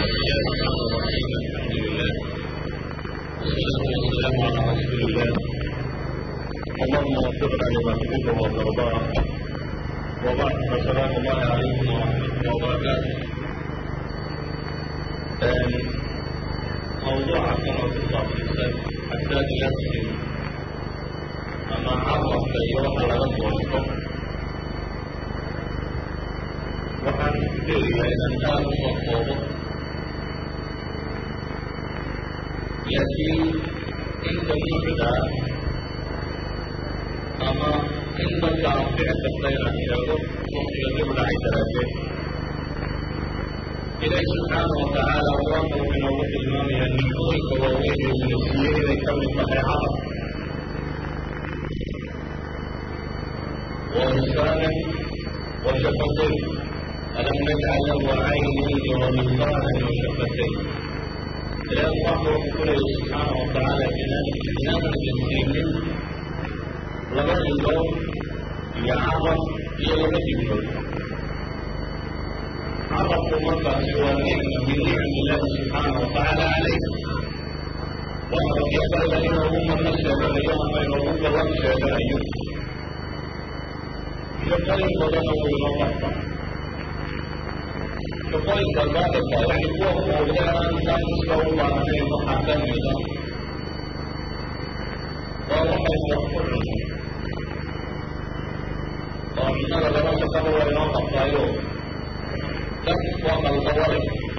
والسلام على رسول الله اللهم وفقنا لما تحب وترضاه وبعد فسلام الله عليكم ورحمه الله وبركاته موضوع كما في الصف حساد نفسي أما عرف أيها على الوصف waxaan leeyahay inaan aada u soo koobo laakiin inta muxda ama in dadka aan fici karta inaan sheego waqtiga dib dhacay daraaddeed ilaahi subxaana wa tacaala qur-aanka wuxuu inoogu tilmaamayaa nicmooyinka waaweyn ee uu siiyey inay ka mid tahay carab wa lisaanan wa shafatayn ألم نجعل له عينين ولسانا وشفتين إلى الله وكله سبحانه وتعالى جنان جنان الجنسين لما اليوم يعرف هي لما يقول عرف مكة سوى نعمة من نعم الله سبحانه وتعالى عليه وأن يقبل إنه هم نشهد اليوم بينهم ونشهد أيوم يقترب بدنه إلى الله shaqooyinka gaadabka yani kuwa muuqdaan saaiska u baahnay waxaa ka mida waa waxay wax ku cunay oo cunnada laba shaqaba waa inoo qabtaayo dad waa qalqawale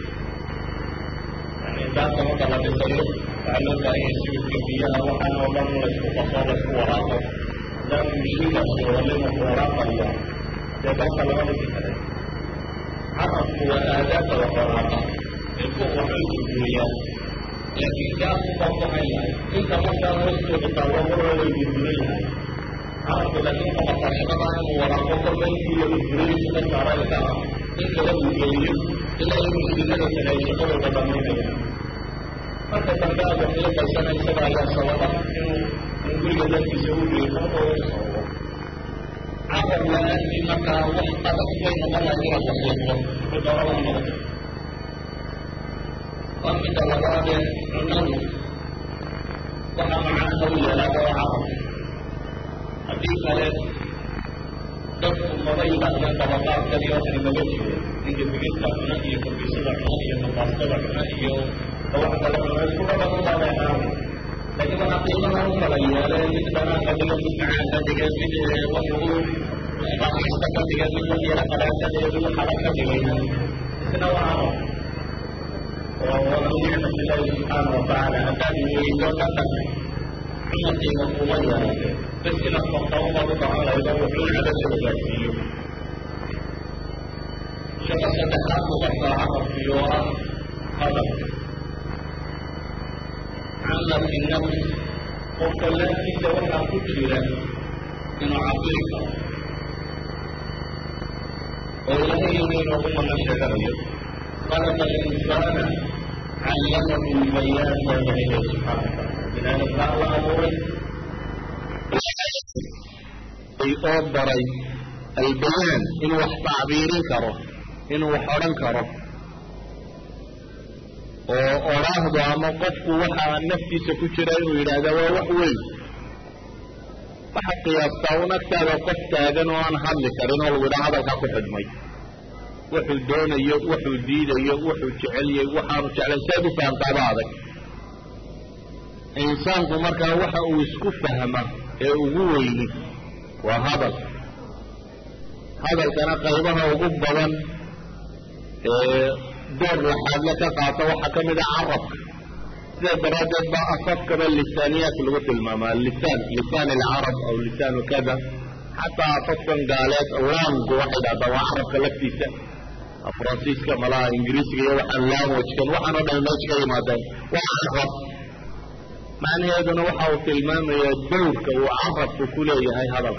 yani intaasa marka la dhisayo waxaa loo baahanya sibidka biyaha waxaan oo dhan laysku qaso laysku waraaqo daa mishiinkaasi oo limaku waraaqaya dee dalka lama dhisi kare carabku waa aadaabta waxwaraqa ee ku waxay gurguriyaan laakiin kaas baa waxay yahay inta markaa hoostooda taalo marna way gurguran yahay carabku laakiin qabataa shaqada inuu waraaqo korba intii la gurguriyay ka saaray ka ah in laga gurgeliyo ilaa in muslimada kale ay shaqadooda dhamaynayaan marka dambe aad wax la qaysanaysaa ayaa sababa inuu guriga dadkiisa u geeyo oo sababo carab la-aantii markaa wax adag bay noqonaya inaad wasiiqdo mudaraba noqdo waa midda labaadee cunnadu waxaa macnaha u yeelaada waa carab haddii kale dadku maba yidhaahdeen dabaqaadkani waxani maga jiro ninka bigista cuna iyo korbiisada cuna iyo nabaastada cuna iyo wax kale cuna isku dhaban baabay ahaada laakiin waxaa qiimaha u kala yeeleen mid dhanaan ka dhigan mid macaan ka dhigan mid wax ugu isbaxista ka dhigan mid wax yara qalaan ka dhigan mid xala ka dhigayna isna waa carab oo waa min nicmat illaahi subxaana wa tacaala haddaad weydo dhaqan cuna qiimo kuma yeelate bas inaad faqtaunbaad u bahan lahaydo wuxuu cadasada gaarsiiyo shaqo saddexaad muqarkaa carabkiyo ah hadal camal fi nafs qofka laaftiisa waxaa ku jira inuu cabiri karo oo ilaahay inaynogu mana sheeganayo khalaqa alinsaana callamahu lbayaan baa ilahay subxaana wataala binaadamkaa la abuuray oo baray albayaan inuu wax tacbiirin karo inuu wax odhan karo oo odhaahdo ama qofku waxaa naftiisa ku jira inuu yidhaahda waa wax weyn waxaad qiyaastaa un agtaada qof taagan oo aan hadli karin oo lagu yidhaha hadalkaa ku xidhmay wuxuu doonayo wuxuu diidayo wuxuu jecelyahy waxaanu jeclayn seed u fahamtaaba adag insaanku markaa waxa uu isku fahma ee ugu weyni waa hadal hadalkana qaybaha ugu badan ee door laxaadle ka qaata waxaa ka mid a carabka sidaa daraaddeed baa afafkaba lisaaniyaat lagu tilmaamaa lisaan lisaan alcarab aw lisaanu kada xataa afafkan gaaleed langu waxay dhahdaa waa carabka laftiisa faransiiska malaha ingiriisiga iyo waxaan languagekan waxaan o dhan meesha ka yimaadeen waa carab macnaheeduna waxa uu tilmaamayaa dowrka uu carabku ku leeyahay hadalka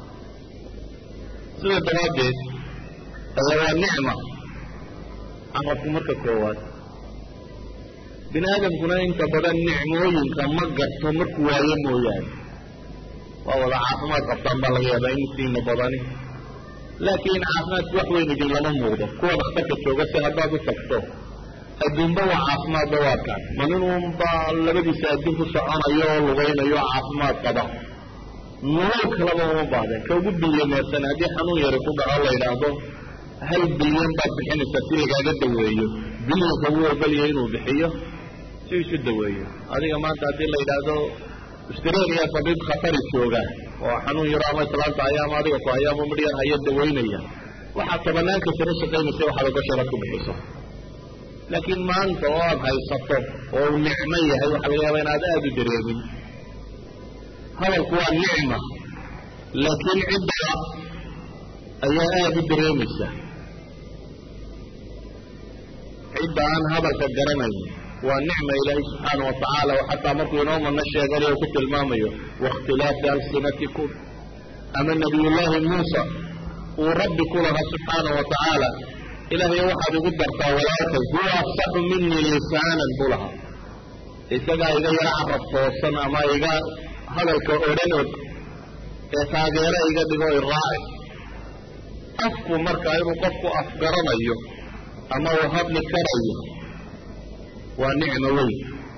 sidaa daraaddeed aya waa nicma carabku marka koowaad bini aadamkuna inta badan nicmooyinka ma garto markuu waayo mooyaane waa wada caafimaad qabtaan baa laga yaabaa insiina badani laakiin caafimaadku wax weyn idin lama muuqdo kuwa dhakhtarka jooga si haddaad u tagto adduunba waa caafimaadba waa kaan ma ninunba labadiisa adduun ku soconayo oo lugaynayo caafimaad qaba nolol kalaba uma baahdeen ka ugu bilyameersan haddii xanuun yari ku dhaco la yidhaahdo hal bilyan baad bixinaysaa si lagaaga daweeyo bilyanka wuu ogolya inuu bixiyo si isu daweeyo adiga maanta haddii la yidhaahdo australia tabiib khatari jooga oo xanuun yaro ama islaanta ayaama adiga ku hayaama midhyar haya dawaynaya waxaad tabanaanka sano shaqaynaysa waxaad ogosha inaad ku bixiso laakiin maanta oo aad haysato oo uu nicmo yahay waxaa laga yaaba inaad aada u dareemin hadalku waa nicma laakiin cidda ayaa aada u dareemaysa cidda aan hadalka garanayn waa nicma ilaahay subxaana wa tacaala oo xataa markuu inoo madno sheeganayo ku tilmaamayo waاkhtilaafi alsinatikum ama nabiyullaahi muusa uu rabbi ku lahaa subxaana wa tacaala ilaahay waxaad igu dartaa walaalkay huwa afsaxu minii lisaanan buu lahaa isagaa iga yaro carab toosan ama iga hadalka odhanog ee taageero iga dhigo iraaci afku markaa inuu qofku afgaranayo ama uu hadli karayo waa nicmo weyn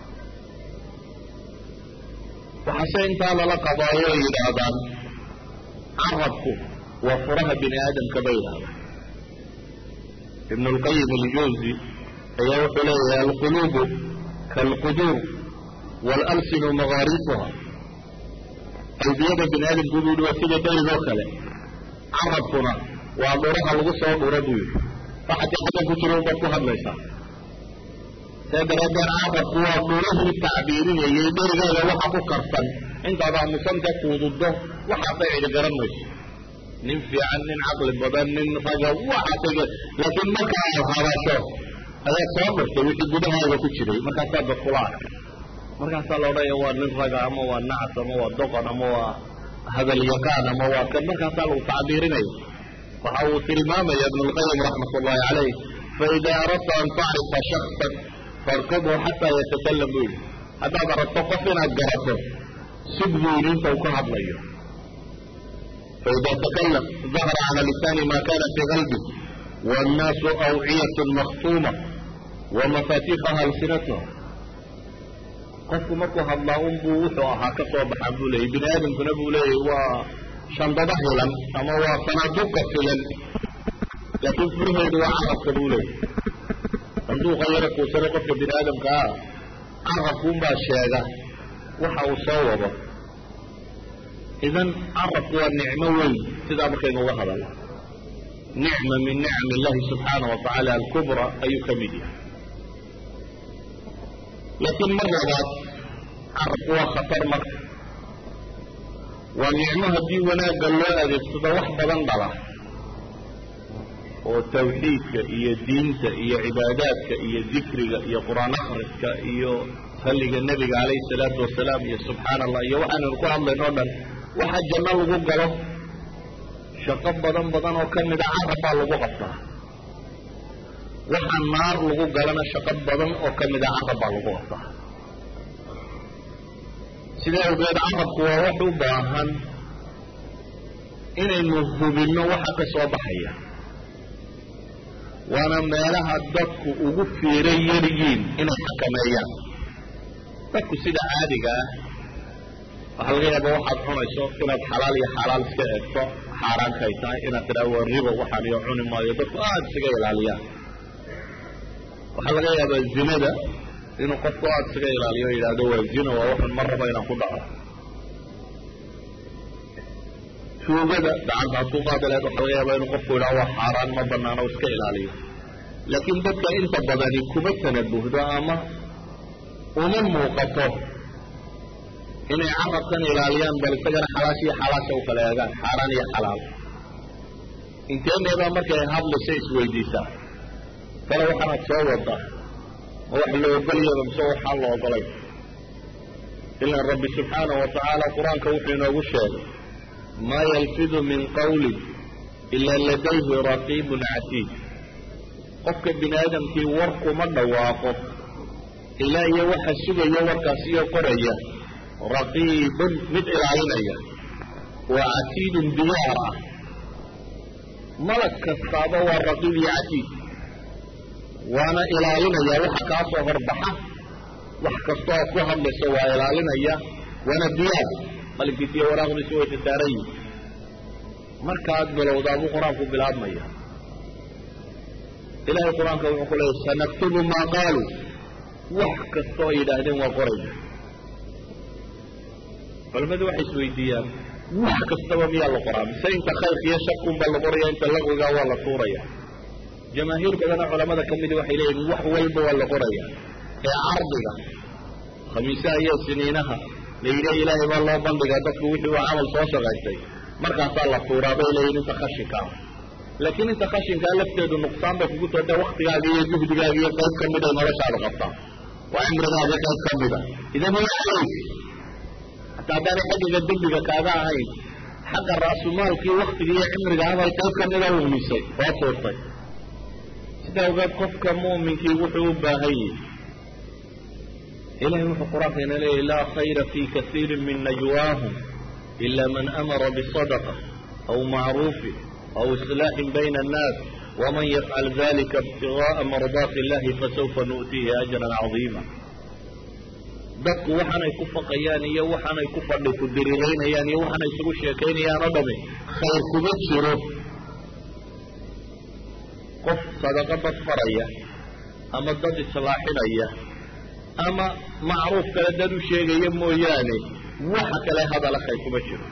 waxaase intaa lala qabaayo ay yidhaahdaan carabku waa furaha bini aadamka bay yidhahdaan ibn اlqayim aljawzi ayaa wuxuu leeyahay alquluubu kaalquduur waalalsinu magaariisuha qalbiyada bini aadamku buu yihi waa sida berigoo kale carabkuna waa dhuraha lagu soo dhuro buu yihi waxadii xaggan ku jiro ubaad ku hadlaysaa see daraaddeed carabku waa dhurahii tacbiirinayay dherigeeda waxa ku karsan intaad aamusanta kuududdo waxaasay cidi garan mayso nin fiican nin caqli badan nin raga waxaasay laakiin marka aad hadasho ayaa soo dhurtay wixii gudahaaga ku jiray markaasaa dadkula arkay markaasaa la odhanaya waa nin raga ama waa nacas ama waa doqon ama waa hadal yaqaan ama waa kan markaasaa lagu tacbiirinaya waxa uu tilmaamaya ibn اlqayim raxmat ullahi calayh faida aradta an tacrifa shaksan farkibhu xataa yatakalam buu yihi haddaad aragto qof inaad garato sug buu yidhi inta uu ka hadlayo faida takalam dahara cala lisaani ma kana fii qalbi wاnnaasu awciyat maktuuma wamafaatiixaha alsinatuha qofku markuu hadlaa un buu wuxuu ahaa ka soo baxaa buu leeyay bini aadamkuna buu leeyahy waa shandada hilan ama waa sanaaduqa filan laakiin furaheedu waa carabka buu leeyahy sanduuqa yara kuusane qofka bini aadamka ah carabkuunbaa sheega waxa uu soo wado idan carabku waa nicmo weyn sidaa markaynu uga hadalno nicma min nicam illahi subxaana wa tacaala alkubra ayuu ka mid yahay laakiin mar labaad carabku waa khatar marka waa nicmo haddii wanaagga loo adeegsado wax badan dhala oo tawxiidka iyo diinta iyo cibaadaadka iyo dikriga iyo qur-aan akhriska iyo salliga nebiga calayhi salaatu wasalaam iyo subxaana allah iyo waxaananu ku hadlayno o dhan waxa janno lagu galo shaqo badan badan oo ka mida carab baa lagu qabtaa waxa naar lagu galana shaqo badan oo ka mida carab baa lagu qabtaa sidaa awgeed carabku waa wax u baahan inaynu hubinno waxa ka soo baxaya waana meelaha dadku ugu fiira yaryiin inay xakameeyaan dadku sida caadiga ah waxaa laga yaaba waxaad cunayso inaad xalaal iyo xaalaal iska eegto xaaraankay tahay inaad tidhaha waa ribo waxaan iyo cuni maayo dadku aada isaga ilaaliyaan waxaa laga yaabaa zinada inuu qofku aada isaga ilaaliyo o yidhahdo waa zina waa waxun mar raba inaan ku dhaco tuugada gacanta had ku qaadi lahayd waxaa laga yaabaa inuu qofku yidhaha waa xaaraan ma banaano iska ilaaliyo laakiin dadka inta badani kuma tanabuhdo ama uma muuqato inay carabkan ilaaliyaan bal isagana xalaash iyo xalaasha u kala eegaan xaaraan iyo xalaal inteeneebaa markay hadlayso isweydiisaa kale waxaanaad soo wadaa ma wax la ogolyaba mise waxaan la ogolay ilan rabbi subxaana wa tacaala qur-aanka wuxuu inoogu sheegay maa yalfidu min qawlin ila ladayhi raqiibun catiid qofka bini aadamkii war kuma dhawaaqo ilaa iyo waxa sugaya warkaasiyo qoraya raqiibun mid ilaalinaya waa catiidun diyaar ah malag kastaaba waa raqiib iyo catiid waana ilaalinaya waxa kaa soo horbaxa wax kasta oo ku hadlayso waa ilaalinaya waana diyaar qalinkiisiyo waraaqdiisi way sasaaran yihin markaad bilowdaa buu qur-aanku bilaabmaya ilahay qur-aanka wuxuu ku leeyay sanaktubu maa qaaluu wax kasta oo yidhaahdeen waa qorayna culamadu waxay isweydiiyaan wax kastaba miyaa la qoraa mise inta khayrka iyo shakunba la qoraya inta laqwigaa waa la tuuraya jamaahiir badana culamada ka midi waxay leeyihin wax walba waa la qoraya ee cardiga khamiisaha iyo siniinaha la yidhi ilaahay baa loo bandhigaa dadku wixii uu camal soo shaqaystay markaasaa la tuuraa bay leeyihin inta khashinka ah laakiin inta khashinkaa lafteedu nuqsaan bay kugu tootee waktigaaga iyo juhdigaaga iyo qayb ka mid ay noloshaada qabtaa waa cimrigaaga qayb ka mida idan huwa calayk hataa haddaanay xaggiga dembiga kaaga ahayn xagga ra'sumaalkii waktiga iyo cimriga abay qayb ka mida lumisay oo tuurtay sida awgeed qofka mu'minkii wuxuu u baahan yihi ilahay wuxuu qur-aanka ina leeyahy laa khayra fi kasiiri min najwaahum ila man amara bisadaqa aw macruufin aw islaaxin bayna annaas waman yafcal dalika ibtigaءa mardaati illahi fasawfa nu'tiihi ajran cadiima dadku waxaanay ku faqayaan iyo waxaanay ku fadhi ku diriraynayaan iyo waxaanay isugu sheekaynayaan oo dhami khayr kuma jiro qof sadaqo dad faraya ama dad islaaxinaya ama macruuf kale dad u sheegaya mooyaane waxa kale hadala khayr kuma jiro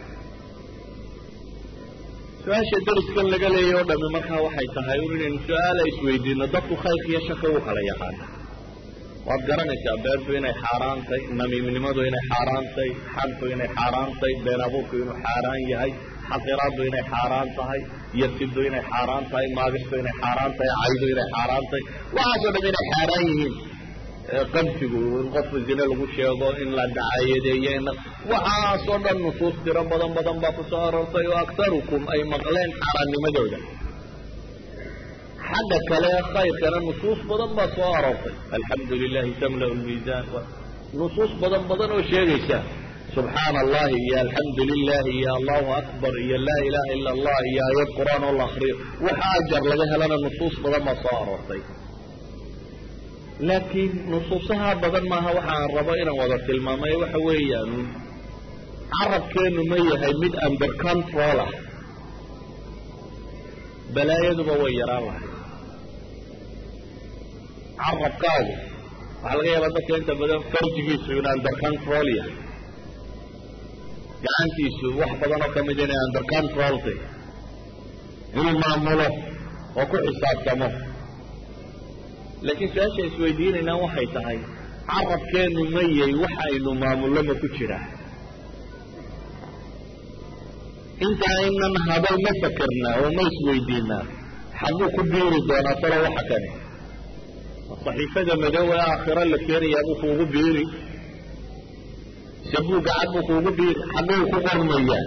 su-aasha dariskan laga leeya o dhami markaa waxay tahay un inaynu su-aala isweydiino dadku khayrka iyo shaka u kala yaqaana waad garanaysaa beentu inay xaaraantay namiimnimadu inay xaaraantay xantu inay xaaraantay been abuurku inuu xaaraan yahay xaqiraadu inay xaaraan tahay yasidu inay xaaraan tahay maagistu inay xaaraan tahay caydu inay xaaraan tahay waxaasoo dham inay xaaraan yihiin qamsigu in qofku zine lagu sheego in la dacayadeeyo in waxaasoo dhan nusuus tiro badan badan baa ku soo aroortay oo aktarukum ay maqleen xaaraannimadooda xagga kale khayrkana nusuus badan baa soo aroortay alxamdu lilahi tamla' lmiisaan nusuus badan badan oo sheegaysa subxaana allahi iyo alxamdu lilahi iyo allahu akbar iyo laa ilaha ila allah iyo aayad qur-aan oo la akriyo waxa ajar laga helana nusuus badan baa soo aroortay laakiin nusuusaha badan maaha waxaan rabo inaan wada tilmaamay waxa weeyaan carabkeenu ma yahay mid under control ah balaayaduba way yaraan lahay carabkaagu waxaa laga yaabaa dadka inta badan farjigiisu in under control yahay gacantiisu wax badan oo kamid inay under control tay inuu maamulo oo ku xisaabtamo laakiin su-aasha isweydiinaynaa waxay tahay carabkeenu mayay waxa aynu maamullo ma ku jiraa inta aynan hadal ma fakerna oo ma isweydiinaa xaguu ku biiri doonaa talo waxa kani saxiifada madow ee aakhiro la keenayaa buu kuugu biiri sabuu gacad buu kuugu biiri xaguu ku qormayaa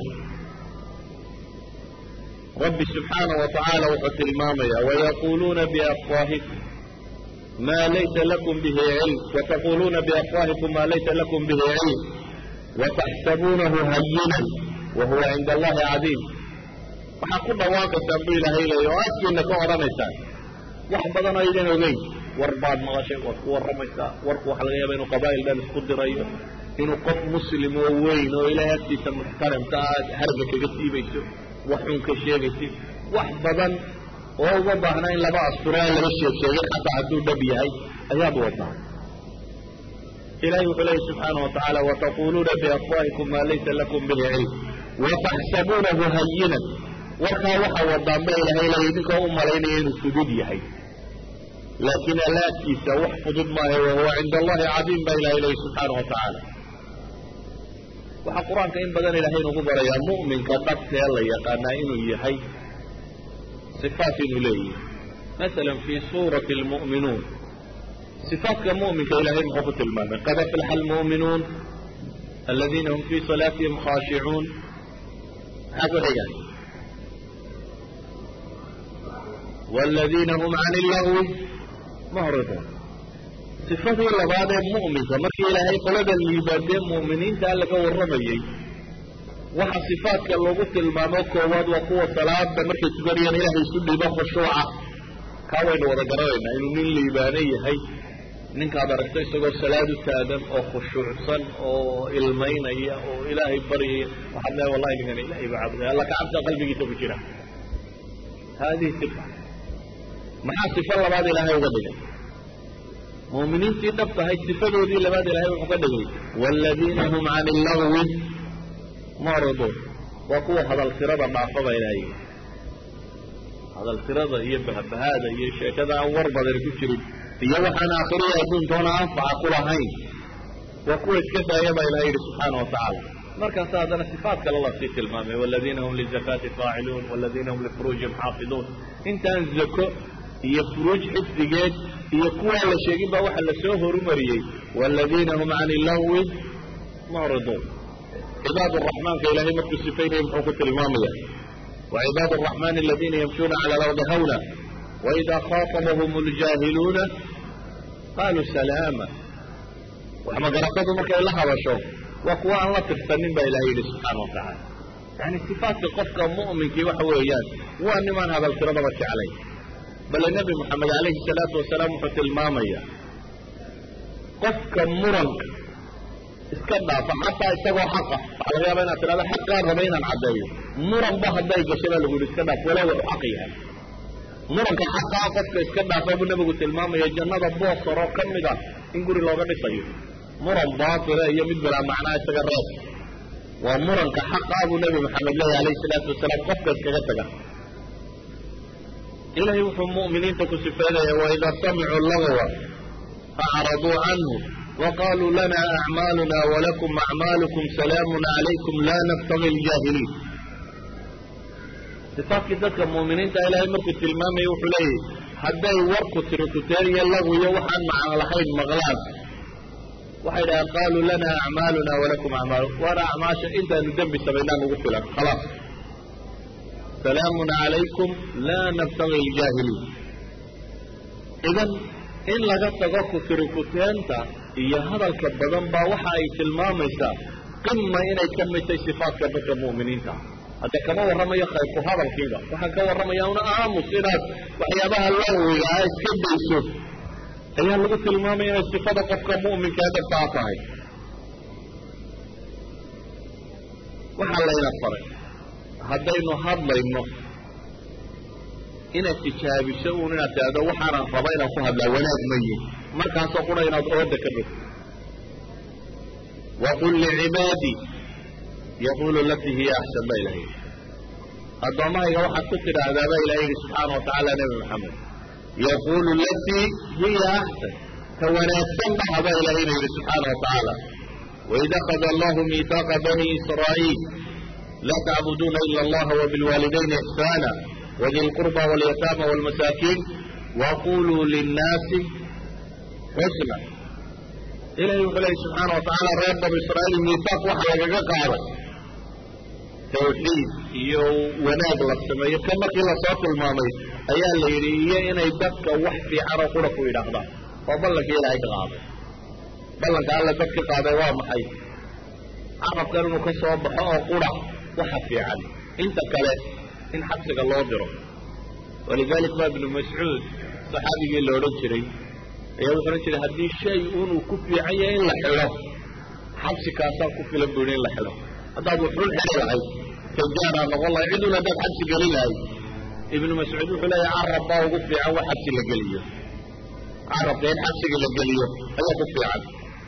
rabbi subxaana wa tacaala wuxuu tilmaamayaa wayaquuluuna biafwaahikum ma laysa lakum bihi cilm wataquluuna biafwaahikum ma laysa lakum bihi cilm wataxsabuunahu hayinan wahuwa cinda allahi cadiim waxaad ku dhawaaqaysaan bu ilaahay leeya oo afkiina ka odhanaysaan wax badan oo aydan ogeyn war baad maqashay waad ku warramaysaa warku waxa laga yaaba inuu qabaa'il dhan isku dirayo inuu qof muslim oo weyn oo ilaahay agtiisa muxtaramka aad harga kaga siibayso wax xun ka sheegaysid wax badan oo uga baahna in laba asturaan laga sheeg sheegay xataa hadduu dhab yahay ayaad wadaa ilahay wuxuu leeyahy subxaana wa tacaala wataquluuna biafwaahikum maa laysa lakum bihi cilm wataxsabuunahu hayinan warkaa waxa wadaan ba ilahay leeya idinkoo u malaynaya inuu fudud yahay laakiin alla agtiisa wax fudud maaha wahuwa cinda allahi cadiim baa ilahay leeya subxaana wa tacaala waxaa qur-aanka in badan ilahay nugu barayaa mu'minka dhabtee la yaqaanaa inuu yahay sifaat inuu leeyahay masalan fii suurati almu'minuun صفaatka muؤminka ilahay muxuu ku tilmaamay qad aflaxa almuؤminuun aladiina hum fii salaatihim khaashicuun maxaa ku xiga wاladiina hum can illagwi mucriduun صifadii labaad ee mu'minka markii ilaahay qolada liibaadee mu'miniintaa laga warramayey waxa صifaatka lagu tilmaamo koowaad waa kuwa salaada markay tukanayaan ilahay isu dhibo khushuuca kaa waynu wada garanaynaa inuu nin liibaano yahay ninkaad aragto isagoo salaad u taagan oo khushuucsan oo ilmaynaya oo ilaahay baryaya waxaad leehay wallahi ninkan ilahay baa caabuday alla kacabta qalbigiisa ku jira haadihi sifa maxaa sifo labaad ilaahay uga dhigay muuminiintii dhab tahay sifadoodii labaad ilaahay wuxuu ka dhigay waaladiina hum cani illagwi mucriduun waa kuwa hadal tirada dhaafa baa ilaahay hadal tirada iyo bahbahaada iyo sheekada aan war badan ku jirin iyo waxaan aakhiriya adduuntoona anfaca ku lahayn waa kuwa iska daaya baa ilahay yidhi subxaana wa tacaala markaasa haddana sifaat kale lasii tilmaamay waladiina hum lizakaati faaciluun waladiina hum lifuruujihim xaafiduun intaan zako iyo furuuj xifdigeed iyo kuwaa la sheegin baa waxa lasoo horumariyey waladiina hum cani illagwi mucriduun cibaad araxmaanka ilahay markuu sifaynaya muxuu ku tilmaamaya وعباad الرحمن الذيna يمشوna عlى الأرض hwنا وإذا خاطبهم الجاhiلوna qalوا سلاما waxmagaratadu markay la hadasho waa kuwa aan la tirsanin ba ilahay yihi subحaana وataعala yani صifaatka qofka muؤminkii waxa weeyaan waa nimaan hadal tiradaba jeclayn bale nebi moxamed عalayhi الصalaaةu wasalaam wuxuu tilmaamaya qofka muranka iska dhaafa xataa isagoo xaqa waxaa laga yaaba inaad tidhahdo xaqaan raba inaan caddeeyo muranba hadday gasho baa lagu yidhi iska dhaaf walow wuxuu xaq yahay muranka xaqaa qofka iska dhaafa buu nebigu tilmaamaya jannada boosaroo ka mid ah in guri looga dhisayo muran baatila iyo mid bilaa macnaa isaga reeb waa muranka xaqaa buu nebi maxamed leeyahy alayhi salaatu wasalaam qofka iskaga taga ilahay wuxuu mu'miniinta ku sifeynaya waidaa samicuu lagwa acraduu canhu وqالوا لنا أعماaلنا ولكم أعماaلكم سلام عليكم لا نبتغي الجاهلين صفaatkii dadka muؤminiinta ilahay markuu tilmaamaya wuxuu leeyahy hadday warku tirikuteeriya laguyo waxaan macno lahayn maqlaan waxay dhahaan qaluu lana أعmاaluna وlakum أعmاal waana acmaasha intaanu dembi samaynaa nugu filan khلاص سلام عalayكم la نبتغي الجاهلين idan in laga tago kutirikuteenta iyo hadalka badan baa waxa ay tilmaamaysaa qima inay ka mid tahay sifaatka dadka mu'miniinta hadde kama warramayo khayrku hadalkiiba waxaan ka warramaya una aamus inaad waxyaabaha lawiga a iska dayso ayaa lagu tilmaamaya inay sifada qofka mu'minkaa dhabtaa tahay waxaa layna faray haddaynu hadlayno inaad tijaabiso uun inaad tidhahdo waxaanan raba inaan ku hadlaa wanaag ma yihin markaasoo qura inaad ooda ka dhigto waqul licibaadii yaqulu latii hiya axsan baa ilaha yidhi addoommahayga waxaad ku tidhaahdaa baa ilaha yidhi subxaana wa tacaala nebi maxamed yaqulu latii hiya axsan ka wanaagsan dhaha baa ilahayna yidhi subxaana wa tacaala waid akada allahu miitaaqa bani israa'iil laa tacbuduuna ila allaha wabilwaalidayni ixsaana wdi lqurba walyataama wاlmasaakiin waquluu linnaasi xusna ilahi wuxuu lehy subxaana wa tacaala reer banu israa'iil miisaaq waxa lagaga qaaday tawxiid iyo wanaag la sameeyo ka markii lasoo tilmaamay ayaa la yidhi iyo inay dadka wax fiicanoo qura ku yidhaahdaan oo ballankii ilaahay ka qaaday ballanka alla dad ka qaaday waa maxay carabkan inuu ka soo baxo oo qura waxa fiican inta kale in xabsiga loo diro walidalik ba ibnu mascuud saxaabigii la odhan jiray ayaa wuxu odhan jiray haddii shay unuu ku fiican yahay in la xidho xabsi kaasaa ku filan bu yidhi in la xidho haddaad wuxun xidhi lahayd tajaaraa noqon lahay cidun haddaad xabsi gelin lahayd ibnu mascuud wuxuu leeyahay carab baa ugu fiican wax xabsi la geliyo carabka in xabsiga la geliyo ayaa ku fiican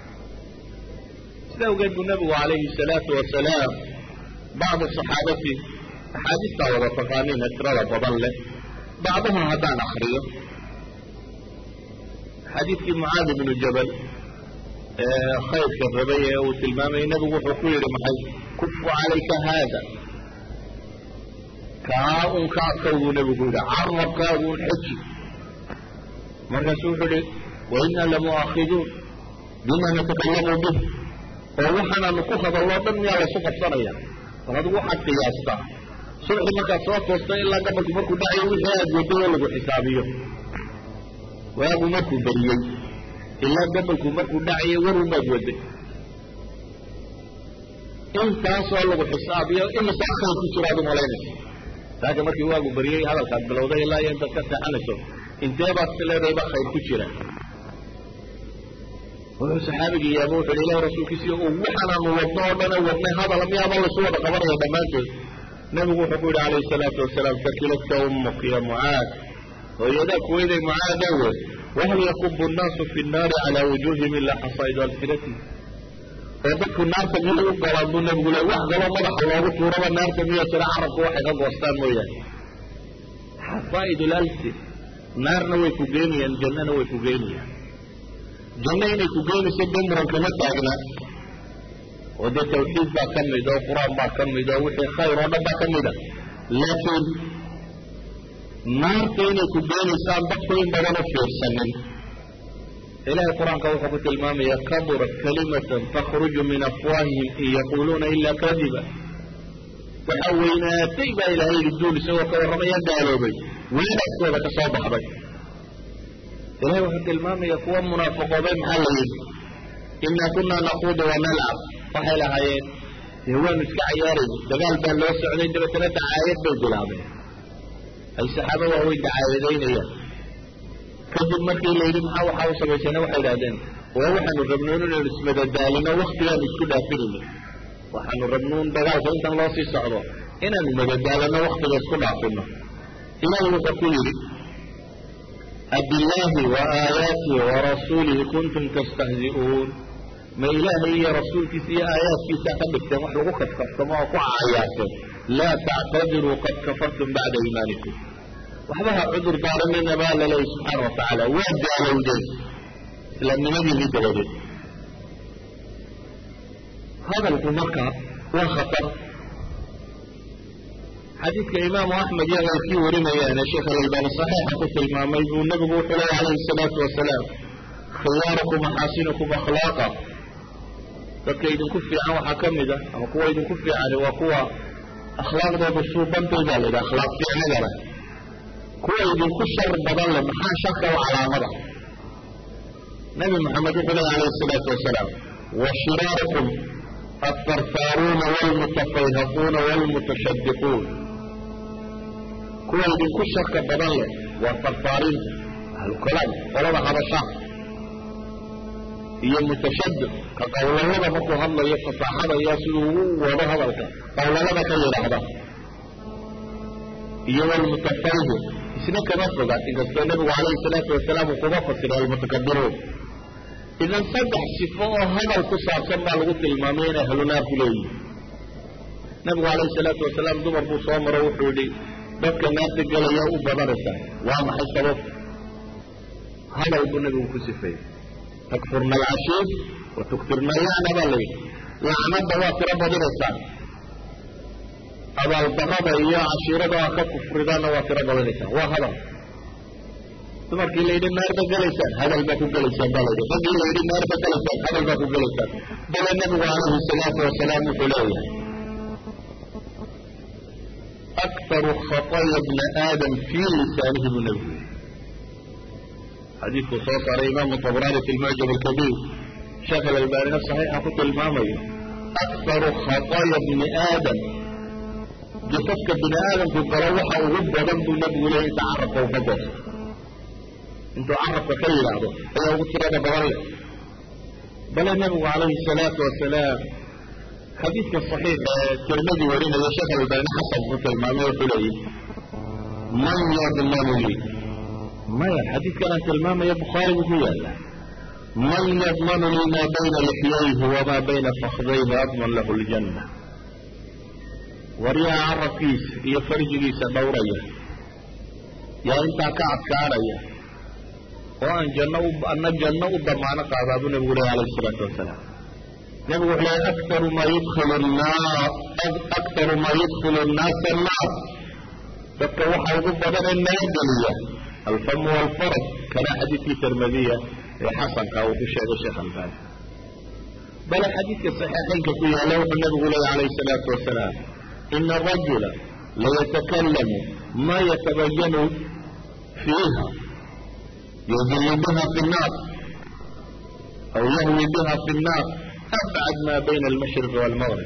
sida awgeed buu nabigu calayhi salaatu wasalaam bacdu saxaabati axaadiistaa wada taqaaniina tirada badan leh bacdaha haddaan akriyo xadiidkii mucaad ibnu jabal ee khayrka rabay ee uu tilmaamayay nebigu wuxuu ku yidhi maxay kufu calayka haada kaa un ka adkawbuu nebigu yidhi carabkaagu un xeji markaasuu wuxuu yihi wainaa lamu'aakiduun bima natakalamu bih oo waxaanaanu ku hadalloo dhan miyaa laysu qabsanaya bal adigu waxaad qiyaastaa subxii markaad soo toostay ilaa gabalku markuu dhacayo wixii aad waday oo lagu xisaabiyo waagu markuu beriyey ilaa gabalku markuu dhacayo warun baad waday intaasoo lagu xisaabiyo imisaa khayr ku jiro aad u malaynayso laakiin markii waagu beriyey hadalkaad bilowday ilaa iyo intaad ka seexanayso intee baad si leedahay baa khayr ku jira wuxuu saxaabigii yaaba wuxu hi ilahi rasuulkiisiyo waxaanaanu wadno oo dhana wadnay hadala miyaaba laysu wada qabanaya dhammaantood nabigu wuxuu ku yidhi calayhi salaatu wasalaam takiladka ummuk ya mucaad hooyadaa kuweyday mucaadawe wahal yakubu nnaasu fi nnaari calaa wujuuhihim ilaa xasaa'idu alsinatihim oo dadku naarta miyay u galaan buu nabigu le wax kaloo madaxa loogu tuuraba naarta miya jira carabku waxay ka goostaan mooyaane xasaa'id lalsin naarna way ku geynayaan jannana way ku geynayaan janno inay ku geynayso dee muran kama taagna oo dee tawxiid baa ka mid oo qur-aan baa ka mid oo wixii khayr oo dhan baa ka mid a laakiin naarta inay ku geenaysaan dadku in badan u fiirsanin ilahay qur-aanka wuxuu ku tilmaamaya kaburat kalimatan takhruju min afwaahihim in yaquuluuna ilaa kadiba waxa weynaatay baa ilahay yidhi duul isagoo ka warramaya gaaloobay weynaaskooda ka soo baxday ilahay wuxuu tilmaamaya kuwa munaafiqoobay maxaa la yidhi inaa kunaa naquudu wanalcab waxay lahaayeen dee waanu iska cayaarayna dagaal baa loo socday dabeetana dacaayad bay bilaabeen ay saxaabo waaweyn dacaayadaynayaan kadib markii la yidhi maxaa waxaa u samaysana waxay idhahdeen waa waxaanu rabnoon inaynu ismadadaalino waktigaanu isku dhaafinayno waxaanu rabnuun dagaalka intan loo sii socdo inaanu madadaalano waktiga isku dhaafino ilahi wuxuu ku yidhi abillaahi wa aayaatihi wa rasuulihi kuntum tastahzi'uun ma ilaahay iyo rasuulkiisa iyo aayaadkiisaa ka dhigteen wax lagu kafkaftamo oo ku cayaarteen laa tactadiruu qad kafartum bacda iimaanikum waxbaha cudur daaranina baa laleeyahy subxaana watacaala waa gaalowdeen islaamnimadiinii dabadeed hadalku marka waa khatar xadiidka imaamu axmed iyo keyrkii warinayaane sheekh alalbaani saxiixa ku tilmaamay buu nebigu wuxuu leeya calayhi salaatu wasalaam khiyaarukum axaasinukum akhlaaqa dadka idinku fiican waxaa ka mid a ama kuwa idinku fiicani waa kuwa akhlaaqdooda suubantaydaa la yidhaha akhlaaq fiicnada leh kuwa idinku shar badan leh maxaa sharka u calaamada nabi maxamed wuxuu leeya calayhi salaatu wasalaam wa shiraarukum altartaaruuna waalmutafayhaquuna waalmutashadiquun kuwa idinku sharka badan leh waa tartaariinta ahlukalaam qolada habashaa iyo mutashadid ka qawlalada markuu hadlayo fasaaxada iyo siduu ugu wado hadalka qawlalada ka yidhaahda iyo walmutafayhim isna kama foga inkastoo nabigu calayhi salaatu wasalaam uu kuga fasiray almutakabiruun idan saddex sifo oo hadal ku saabsan baa lagu tilmaamay inay ahlunaarku leeyihin nabigu calayhi salaatu wasalaam dumar buu soo maro wuxuu yidhi dadka naarta gelaya u badanaysaa waa maxay sababta hadal buu nabigu ku sifeeyey takfurna alcashiir wa tuktirna allacna baa la yidhi lacnada waa tiro badinaysaan abaaldarada iyo cashiirada aa ka kufridaanna waa tiro badinaysaan waa hadal dumarkii la yidhi naar ba gelaysaan hadal baa ku gelaysaan baa layidhi raggii la yidhi naar ba gelaysaan hadal baa ku gelaysaan bale nabigu calayhi salaatu wasalaam wuxuu leeyahay aktaru khataya bna aadam fii lisaanihi buu nabigu yidhi xadiidkuu soo saaray imaamu tabraani fi lmucjam alkabiir sheekh alalbaanina saxiixa ku tilmaamayo aktaru khataya bni aadam jasafka bini aadamku galo waxa ugu badan buu nabigu leeyay inta carabka u ka goosto intuu carabka ka yidhaahdo ayaa ugu tirada badan leh bale nabigu calayhi salaatu wasalaam xadiidka saxiixa ee tirmadi warinaya sheekh alalbaani xasan ku tilmaamay wuxuu leeyahy man yadmanu lii maya xadiidkan aan tilmaamaya bukhaari buu ku yaala man yadmanu lii maa bayna lixyayhi wamaa bayna fakdayhi adman lahu ljanna waryaha carabkiisa iyo farjigiisa dhowraya yaa intaa ka adkaanaya oo aan janno ana janno u damaano qaadaa buu nabigu lehy alayhi isalaatu wasalaam nabigu wuxuu lehay aktaru maa yudkilu nnaar aktaru maa yudkilu nnaasa annaar dadka waxa ugu badan ee naga geliya alfamu walfaraj kana xadiidkii tirmadiya ee xasanka uu ku sheegay sheekh albaani bale xadiidka saxiixaynka ku yaalla wuxuu nabigu leeya calayhi salaatu wasalaam ina arajula layatakallamu ma yatabayanu fiiha yudilu biha fi nnaar aw yahwi biha fi nnaar abcad ma bayna almashriqi waalmaqrib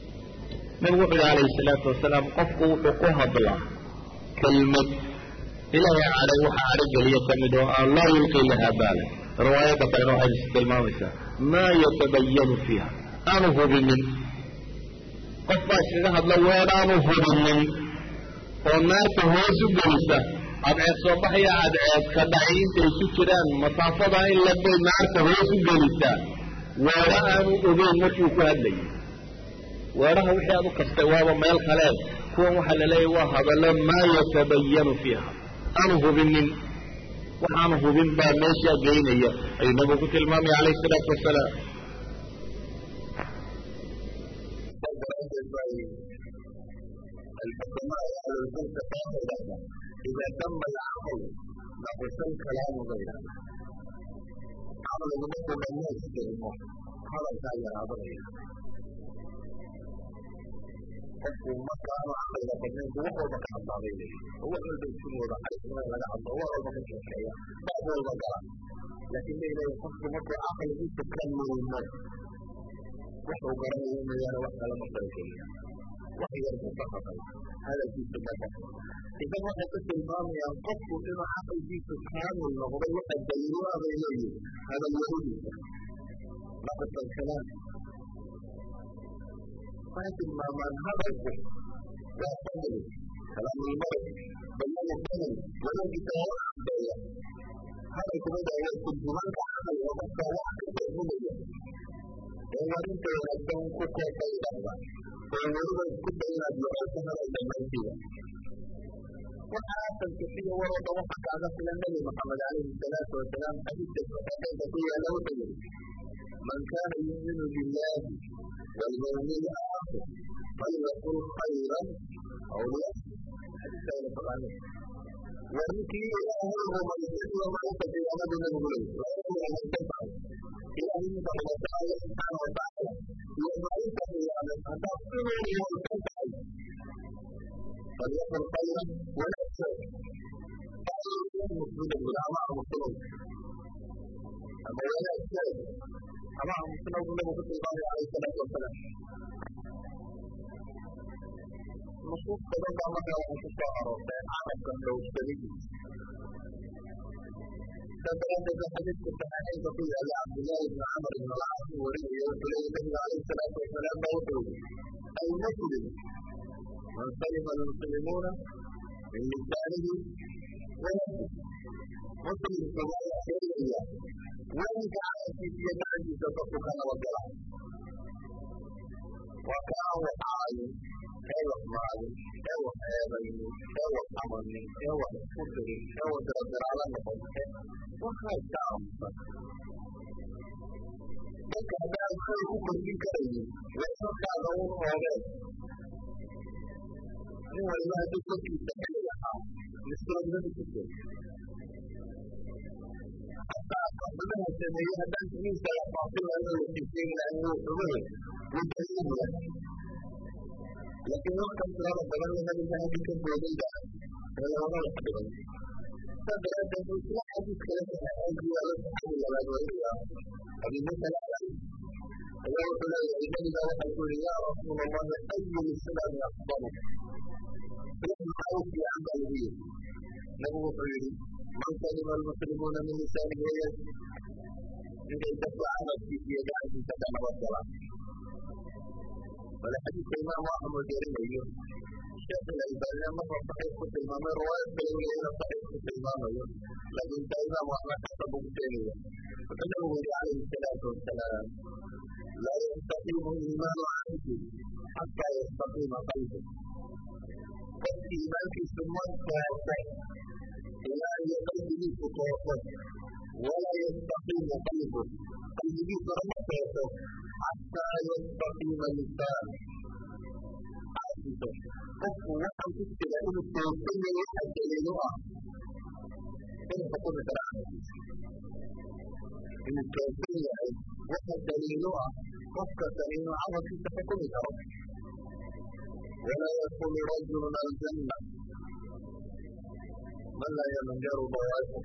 nabigu wuxu yihi calayhi salaatu wasalaam qofku wuxuu ku hadlaa kelmad ilaahay cadhay waxa cadho geliya ka mid oo aan laa yulqii lahaa baala riwaayadda kalena waxay is tilmaamaysaa maa yatabayanu fiiha aanu hubinin qof baa iskaga hadla weer aanu hubinin oo naarta hoos u gelisa cadceed soo baxaya cadceed ka dhaci intay ku jiraan masaafada in labay naarta hoos u gelisaa weedho aanu ogeyn markii uu ku hadlayay weedhaha wixii aad u kastay waaba meel kaleen kuwan waxaa la leeyahy waa hadallo maa yatabayanu fiiha aanu hubinin waxaanu hubin baa meeshaa geynaya ayuu nabigu ku tilmaamaya calayhi isalaatu wasalaam الحكماء أهل الفلك قالوا إذا تم العقل نقص الكلام غيره عمل المسلم الناس كلمه هذا كان يعبر qofku marka aanu caqliga badnayn bu wax walba ka hadlaabay leeyihi oo wax walba isin wada xarisnaa laga hadlo wax walba ka sheekeeya baab walba gala laakiin bay leeyihin qofku markuu caqligiisa ka milmo wuxuu garanayo mooyaane wax kale ma farageliya wax yar buu ka hadal hadalkiisu ma qofo idan waxay ku tilmaamayaan qofku inuu caqligiisu kaamil noqday waxa daliilo ah bay leeyihin hadalyaradiisa naqsa alkalaam waxay tilmaamaan hadalku waa fadli kalaamulmari bayanu fadli wadagiisa waa cadeeya hadalku mida waa turjumaanka caqliga qofka wax ka fahmaya ee warinta wanaagsan ku koofa idhahda oo weliba isku day inaad yeelato hadal dhammaantiida waxa asalka siya warooda waxa kaaga filan nabi maxamed calayhi salaatu wasalaam xadiidka saxiixeynka ku yaala wuxuu yidhi man kaana yuuminu billahi واليوم الآخر فليقل خيرا أو ليأتي حديث أين فقال وذكر إلهه من يحب وما يتقي أمد من غيره ويقول أن تفعل إلى أن الله تعالى سبحانه وتعالى يدعوك إلى أن تغفرني وتفعل فليقل خيرا ولا يأتي مسلم بالأعمال مسلم أما ولا يأتي أما مسلم له في الله عليه الصلاة والسلام نصوص تبقى مثلا في الشهر عرب كان لو اشتريت فكانت في حديث الصحيحين بقية لعبد الله بن عمرو بن العاص وريه يقول النبي عليه الصلاة والسلام موجود المسلم من سلم المسلمون من لسانه ويده مسلم كما يحتاج إليه وإن كان في يده تصدق وكلام وكان وحاي ewa maali ewa eebayni ewa amani ewa iskudiri ewa diradiraala noqote waxay ka aamusan dadka haddaan shay ku kordhin karayin weesarkaaga un oogeen nin waliba hadduu korkiisa xili lahaa miskiladnadu ku jir hataa qabdaha sameeye haddaan timiisa la faafin lahayn oo la xiiseyn lahayn wuu xumaye wuu daliin yahay laakiin markan tirada badan le nabiga halka ka boodayda ee lagama wax dhigay saa daraaddeed buu isla xadiis kale saxeexeen ku yaalo saxaabi labaad wariya abi muusa alashcari ayaa wuxuu leeyahay nabiga waxaa ku yihi yaa rasuul allahi ayu lislaami afdalu islaam maxaa u fiican baa lagu yiri nabigu wuxuu yihi man salima almuslimuuna min lisaanihi wayadi ninkay dadka carabkiisa iyo gacantiisa ka nabadgalaan ولا حديث الإمام أحمد يرميه الشيخ الألباني مرة صحيح في المام رواية بيقول إلى صحيح في المام لكن الإمام أحمد حسب مبتنية فإنه عليه الصلاة والسلام لا يستقيم الإيمان عنه حتى يستقيم قلبه والإيمان في سمى التوفى إلى أن قلبه تتوفى ولا يستقيم قلبه قلبه تتوفى حتى يستقيم اللسان qofku waxaan ku jira inuu toosan yahay waxa daliilo ah inuu xukumi karo camalkiisa inuu toosan yahay waxa daliilo ah qofkastan inuu camalkiisa xukumi karo walaa yakunu rajulun aljanna man laa yamanjaru bawaa'ihu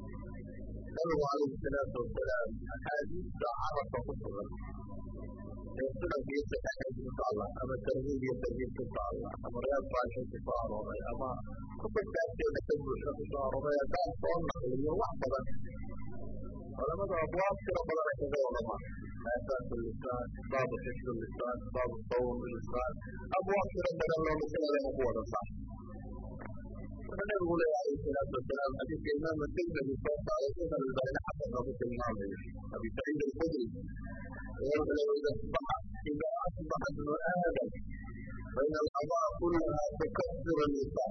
nabigu calayhi salaatu wasalaam axaadiista carabka ku sugan sunanka iyo saxiixaysa ku taalla ama tarhiib iyo tarhiib ku taalla ama riyaad saalixiin ku soo arooray ama kutubtaaskeeda ka buuxa ku soo arooray haddaan soo naqliyo wax badan culamadu abwaab tiro badan ay kaga wadamaan aasaasu lisaan baabu xifdu lisaan baabu sawm lisaan abwaab tiro badan loo masalada ku wada saar wuxuu nabigu leeyahay alayhi salaatu wasalaam xadiidka imaam tirmidi soo saaray sheekh albaani xasanka ku tilmaamayo abi saciid alkhudri wuxuu leeyahay ida asbaxa ida asbaxa ibnu aadam fain alqadaa kullaha tukasiru lisaan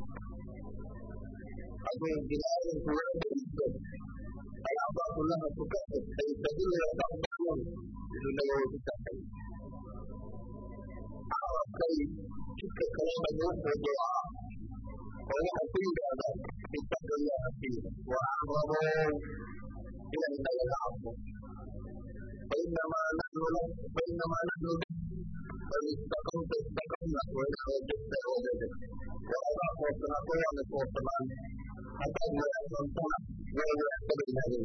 hadduu bini aadamku waadaiso الأعضاء كلها تكفر فيستدل بعضهم بدون نووي التحقيق أعرف كيف تلك كلام الناس والدعاء وهو كل هذا اتقوا الله فيه وأعظموا إلى أن العفو فإنما نحن فإنما نحن فإن استقمت استقمنا وإن وجدت وجدت وأضع فوقنا قوة فوقنا حتى لا يحصلنا ولا يحتمل هذه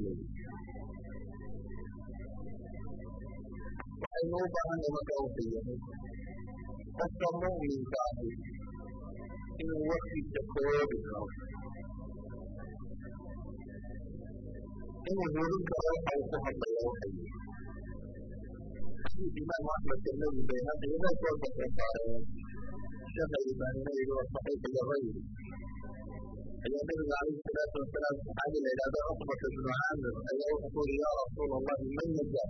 waxaynu u baahanay marka uu qiyahay qofka mu'minka ahi inuu warkiisa koobi karo inuu hubin karo waxa uu ku hadlaya waxay xadiis imaam axmed tirmidi bayhaqi inoo soo soo saareen sheekh albaanina yidhi waa saxiix ligayri ayaa nabiga calayhi salaatu wasalaam saxaabi la yidhahdo cuqbata bnu caamir ayaa wuxuu ku yidhi yaa rasuula allahi man najaa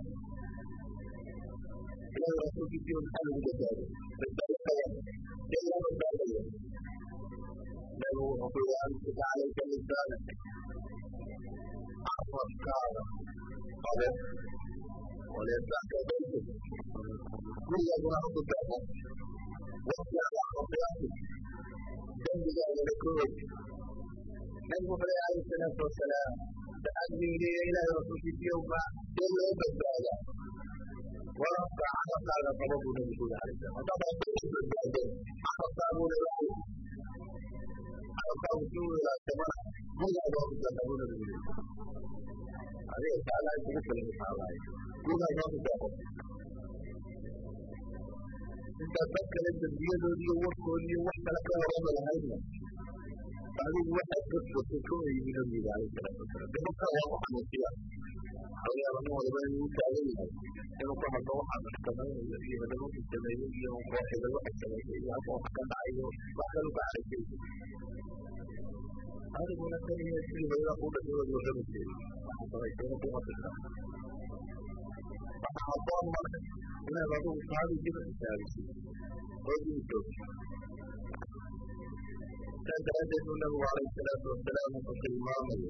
ilahi rasuulkiisii maxaa lagu badbaado badbaado dee loo badbaadaya nabigu wuxuu ku yidhi amsik calayka lisaanak carabkaada qabo waliyasaxka baytik gurigaaguna ha ku taabo wasiada khatiyatik dembigaagana ka og nabigu wuxuu leeyahay alayhi salaatu wasalaam saxaabigu yidhi ilaahay rasuulkiisiiyow ma dee loo badbaadaa warabka carabkaaga qabo buu nabigu yidhi alayhi salaam haddaad rabto badbaado carabkaaguna ilaali carabkaagu si uu ilaashamana gurigaaga waa ku taaba buu nabigu yidhi adiga taalahay kugu filan taalahay gurigaaga waa ku taabo intaad dad kale dembiyadoodi iyo warkoodi iyo wax kale ka warama lahaydna adigu waxaad ka foto ka oyimi nabiga alayhi salaatu wasalaam dabaka waa ku xanuusiya xawyaaba nin waliba inuu u taagan yahay inuu ka hadlo waxaa maxkamaynayo iyo hadalladii sameeyey iyo kooxidal waxa sameeyey iyo halka wax ka dhacayo wax kale ka caraysay adiguna tan iyo sidii hooyada kuu dhashay waad warrami jiray waxa samaysayna kuma fidna waxa habboon marka inaad adigu saadi dib xisaabisid oo dib joogto saas daraaddeed buu nabigu calayhi salaatu wasalaam wuxuu tilmaamayo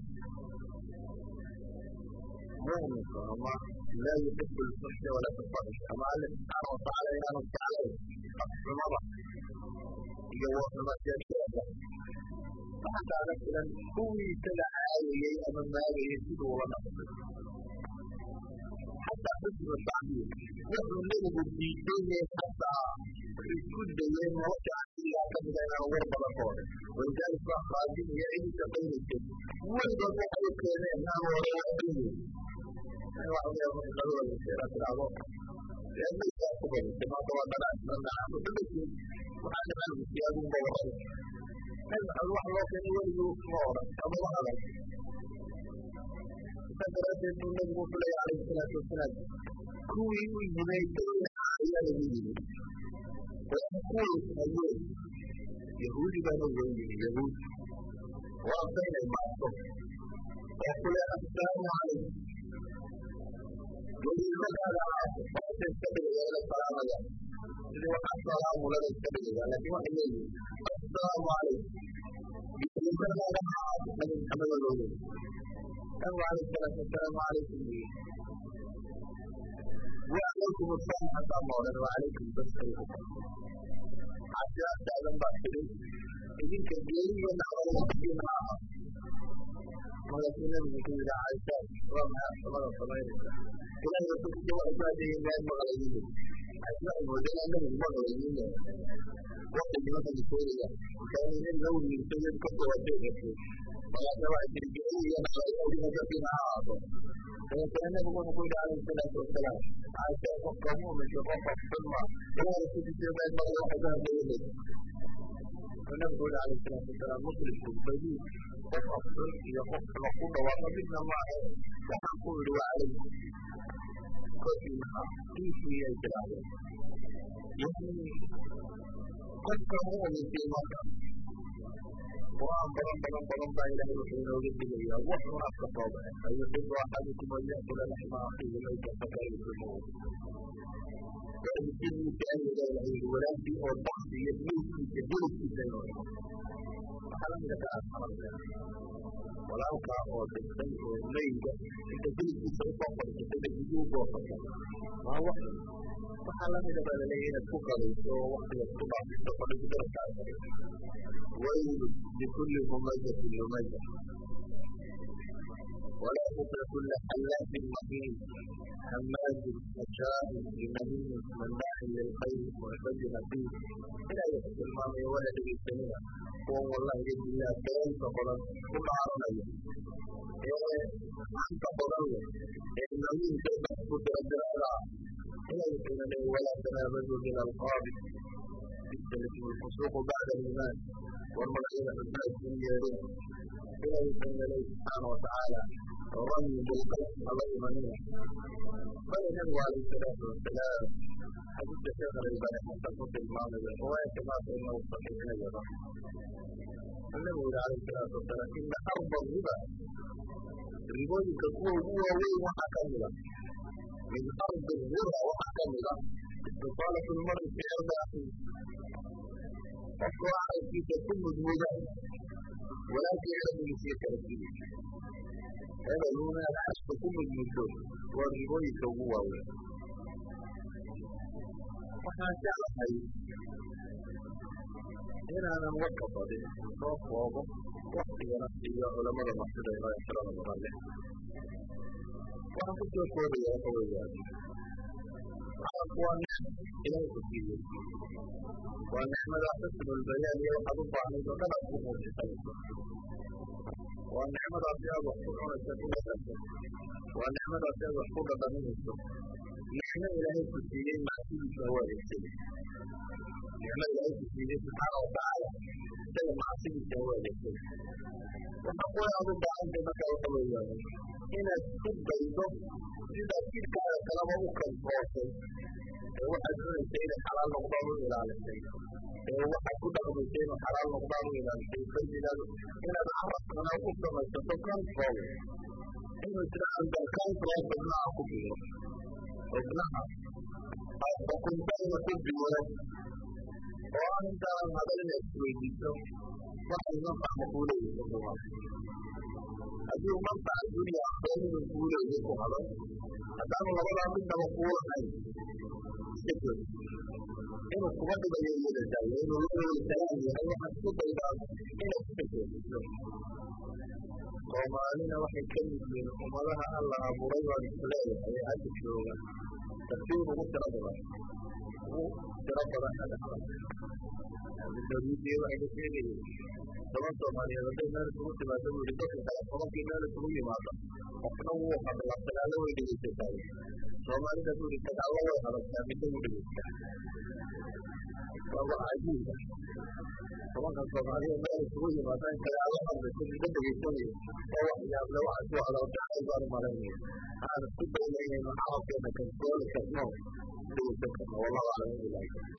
mu'minka ama laa yuxibu lfuxsha walaa tafaxisha ama alle subxaana watacaala inaanu jeclayn afxumada iyo warxuma sheegsheega waxaa kaaga filan kuwii isaga caayayey ama maagayey siduu ula dhaqmay xataa xusnu tacbiir wuxuu nebigu diidayee xataa isku dayay nolosha casigaa ka mida inaan war badan ka odhan walidaalika waa khaadim iyo cidi shaqaynaysay weligood waxay u keeneen aan hore waxaynin tiraahdo maysaa ku badisay maanta waa dhanaasnanaanu dhamasin waxaa dhamaanku siyaadunba waray nabi maxamed wax loo keenay weligii ma odhan ama ma hadan saa daraaddeed buu nabigu wuxuu leeyahay calayhi salaatu wasalaam kuwii u yimaydayna ayaa lagu yimid kuwii hayeen yahuudi baana uga yimi yahuud waa baynay maaso oo kule assalaamu calaykum weliimadaada hoose iska dhigaya ila salaamaya sidii waxaa salaamulada iska dhigaya laakiin waxay leeyihin assalaamu calaykum weliimadaada nabi maxamed loo leeyahy nabigu calayhi salaatu wasalaamu calaykum buu وعليكم السلام حتى مولانا وعليكم بس حتى أستعلم باكرين إذن كبيرين ونعمل وقتين معها ولكن لم يكن إلى عائشة رمى صلاة صلاة إلى أن يكون في وعباده الله المغربين أسماء المدينة أنهم المغربين وقت مثل سوريا كان من اللون من سيد كتب وسيد ولا سواء تلقائيا على أولها فينا عاطف dabeetana nabigu wuxuu ku yidhi calayhi salaatu wasalaam caasha qofka mu'minka qofka xunma ilaahay kutiisa meel mara waxay ka hadlayay nabigu yidhi calayhi salaatu wasalaam muslimku badi qof afxun iyo qof xumo ku dhawaaqa midna maahe waxaan ku yidhi waa calayhi korkiina diinkii ay tirahdeen yani qofka mu'minkii marka qur'aan badan badan badan baa ilaahay wuxuu inooga digayaa wax un afka soo baxe ayuxibu axadukum an yakula laxma akhiihi mayta fakarihtumuhu waalidkiisa ayada ilahay yidhi walaalkii oo daqsi iyo milkiisa hilibkiisa inuu cuno waxaa la mida kaa xaramteen walaalkaa oo dhintay oo meyga inta hilibkiisa usoo fadhiisatay dhagiduu goosata waa wax waxaa la mida baa laleeyahay inaad ku qabayso oo waktiga ku dhaafiso fadhigu darabkaa waylu likulli humazatin lumaza ولا تطع كل حلاف مهين هماز مشاء بنميم مناع للخير معتد نبيل إلى يحب المام ولد بالسنين هو والله بإذن الله كيف قرن كل عربية أنت قرن النميم كيف تكون الدرارة إلى يحب ولا تنابزوا بالألقاب بالتلك الفسوق بعد الإيمان والملعين الناس من يدين إلى يحب الله سبحانه وتعالى رمي بالقلب الله يمنيه قال النبي عليه الصلاة والسلام حديث شيخ الألباني حتى قلت المعنى رواية كما فإنه صحيح نجرة النبي عليه الصلاة والسلام إن أرض الربا ربوي كقوة هو وين وحكمها من أرض الربا وحكمها استطالة المرء في أرض أخيه أصبح في كل ذنوبه ولكن يعلم في تركيه هذا هنا العشق كل المدود والربوي كهو waxaan jeclahay inaanan warka badin soo koobo waktigana iyo culamada masida inoo ixtiraama badan leh waxaan ku soo koobaya waxa weeyaan carabku waa nicm ilaahay ku siiyey waa nicmada xusnulbayaan iyo waxaad u baahnayd oo dhan aad ku muujisanayso waa nicmadaasi aad wax ku cunayso ku dhadhanto waa nicmadaasi aad wax ku dhadhaminayso nicmo ilaahay ku siiyey macsidiisa u adeegsaday nicmo ilaahay ku siiyey subxaana watacaala isaga macsidiisa u adeegsaday waxa ku aad u baahantay marka waxa weeyaan inaad ku daydo sidaad jidhkaaga kalaba u kantoosay ee waxaad cunaysa inay xalaal noqdaan u ilaalisay ee waxaad ku dhaqmaysa inuu xalaal noqdaan u ilaalisay bayinaad inaad carabkana u samaysato control inuu jira under control xubnaha ku biiro xubnaha aad xukunta ina ku biiro oo aan intaanan hadal inaad isweydiiso waxay manfac ma kuu leeyihin xukuumaad haddii uu manfaca dunya aqoon inuu kuu leeyahay ku hadal haddaanu labadaa midnaba kuu lahayn iska joogi inuu kuba dhibayo iyada daayo inuu laweysalaan yahay waxaad ku daydaa inaad iska joogiso soomaalina waxay ka mid yihiin ummadaha alla abuuray baan isleeyahay ee hadda jooga tartiib ugu tiro badan ugu tiro badan adhacda dawladii waxay ka sheegayeen toban soomaaliyeed hadday meel isugu timaado buu yihi dadka kale tobankii meel isugu yimaado qofna wuu hadlaa sagaalo way dhegeysataa soomaalida buu yihi sagaalo way hadashaa midna wuu dhegeystaa waa wax cajiiba tobanka soomaaliya meel isugu yimaado in sagaalo hadlayso midna dhegeysanayo oo wax yaable waxa ku hadalkacay baan umalaynaya aan isku dayna inaynu carabkeena kantooli karno dhegeysan karno wallahu aclam ilahi